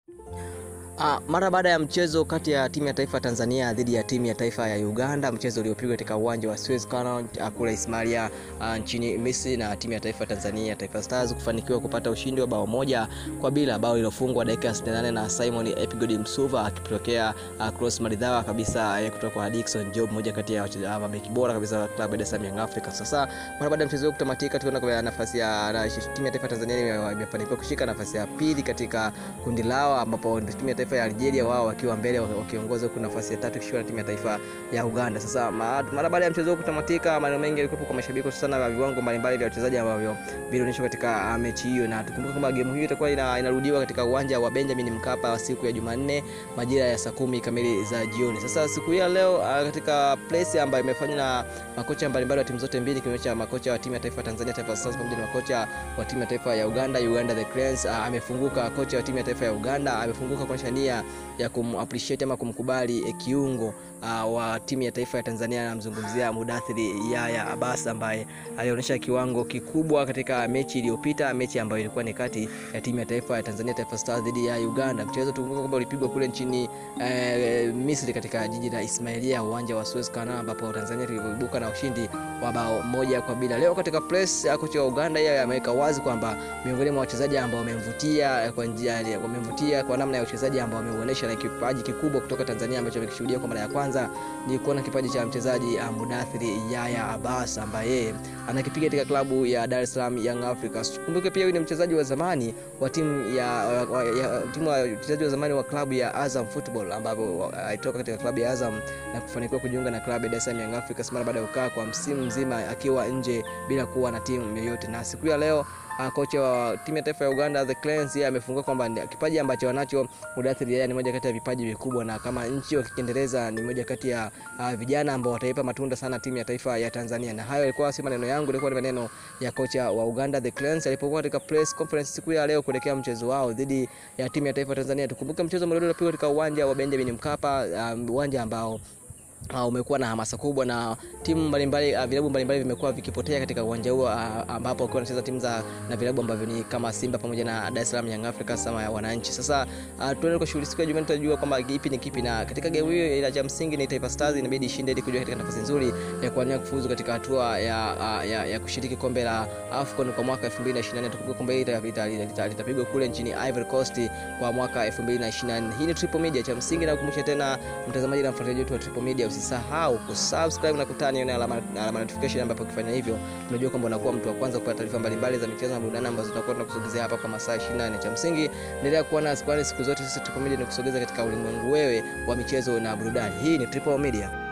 Uh, mara baada ya mchezo kati ya timu ya taifa ya Tanzania dhidi ya timu ya taifa ya Uganda, mchezo uliopigwa katika uwanja wa Suez Canal uh, kule Ismailia uh, nchini Misri, na timu ya taifa ya Tanzania Taifa Stars kufanikiwa kupata ushindi wa bao moja kwa bila, bao lilofungwa dakika 68 na Simon Epigodi Msuva akipokea uh, cross maridhawa kabisa uh, kutoka kwa Dickson Job, mmoja kati ya uh, mabeki bora kabisa wa klabu ya Dar es Salaam Young Africans. Sasa mara baada ya mchezo kutamatika, tunaona kwa nafasi ya na, timu ya taifa ya Tanzania imefanikiwa kushika nafasi ya pili katika kundi lao ambapo timu ya taifa ya Algeria wao wakiwa mbele wakiongoza huku nafasi ya tatu kishiwa na timu ya taifa ya Uganda. Sasa mara baada ya mchezo huu kutamatika, maneno mengi yalikuwa kwa mashabiki sana na viwango mbalimbali vya wachezaji ambavyo vilionyeshwa katika mechi hiyo, na tukumbuke kwamba game hiyo itakuwa ina, inarudiwa katika uwanja wa Benjamin Mkapa siku ya Jumanne majira ya saa kumi kamili za jioni. Sasa siku hii ya leo katika place ambayo imefanywa na makocha mbalimbali wa timu zote mbili, kimeonyesha makocha wa timu ya taifa ya Tanzania Taifa Stars pamoja na makocha wa timu ya taifa ya Uganda Uganda the Cranes. Amefunguka kocha wa timu ya taifa ya Uganda amefunguka kuonyesha nia ya kumappreciate ama kumkubali eh, kiungo uh, wa timu ya taifa ya Tanzania. Anamzungumzia Mudathiri Yaya Abbas ambaye alionyesha kiwango kikubwa katika mechi iliyopita, mechi ambayo ilikuwa ni kati ya timu ya taifa ya Tanzania Taifa Stars dhidi ya Uganda. Mchezo tukumbuka kwamba ulipigwa kule nchini eh, Misri katika jiji la Ismailia, uwanja wa Suez Canal, ambapo Tanzania iliibuka na ushindi wa bao moja kwa bila. Leo katika press kocha wa Uganda yeye ameweka wazi kwamba miongoni mwa wachezaji ambao wamemvutia kwa njia wamemvutia kwa namna ya uchezaji ambao wameonyesha na kipaji kikubwa kutoka Tanzania ambacho amekishuhudia kwa mara ya kwanza ni kuona kipaji cha mchezaji Mudathiri Yaya Abbas ambaye anakipiga katika klabu ya Dar es Salaam Young Africans. Kumbuke pia huyu ni mchezaji wa zamani wa timu ya, ya timu wa mchezaji wa zamani wa klabu ya Azam Football ambapo alitoka katika klabu ya Azam na kufanikiwa kujiunga na klabu ya Dar es Salaam Young Africans mara baada ya kukaa kwa msimu mzima akiwa nje bila kuwa na timu yoyote, na siku ya leo Uh, kocha wa timu ya taifa ya Uganda the Cranes yeye amefungua kwamba kipaji ambacho wanacho Mudathiri yeye ni moja kati ya vipaji vikubwa, na kama nchi wakikiendeleza ni moja kati ya uh, vijana ambao wataipa matunda sana timu ya taifa ya Tanzania. Na hayo yalikuwa si maneno yangu, ilikuwa ni maneno ya kocha wa Uganda the Cranes alipokuwa katika press conference siku ya leo kuelekea mchezo wao dhidi ya timu ya taifa ya Tanzania. Tukumbuke mchezo mlio uliopigwa katika uwanja wa Benjamin Mkapa, uwanja um, ambao Uh, umekuwa na hamasa kubwa na timu mbalimbali uh, vilabu mbalimbali vimekuwa vikipotea katika uwanja huo uh, ambapo wakiwa wanacheza timu za na vilabu ambavyo ni kama Simba pamoja na Dar es Salaam Young Africans kama ya wananchi. Sasa uh, tuende kwa shughuli siku ya Jumanne, tutajua kwamba kipi ni kipi, na katika game hiyo ila cha msingi ni Taifa Stars inabidi ishinde ili kujua katika nafasi nzuri ya kuania kufuzu katika hatua ya, uh, ya, ya kushiriki kombe la AFCON kwa mwaka 2024. Tukumbuke kombe hili litapigwa kule nchini Ivory Coast kwa mwaka 2024. Hii ni Triple Media, cha msingi na kukumbusha tena mtazamaji na mfuatiliaji wetu wa Triple Media usisahau kusubscribe na kutani na alama, alama notification, ambapo ukifanya hivyo unajua kwamba unakuwa mtu wa kwanza kupata taarifa mbalimbali za michezo na burudani ambazo tutakuwa tunakusogezea hapa kwa masaa 24. Cha msingi endelea kuwa nasi, kwani siku zote sisi Triple Media ni kusogeza katika ulimwengu wewe wa michezo na burudani. Hii ni Triple Media.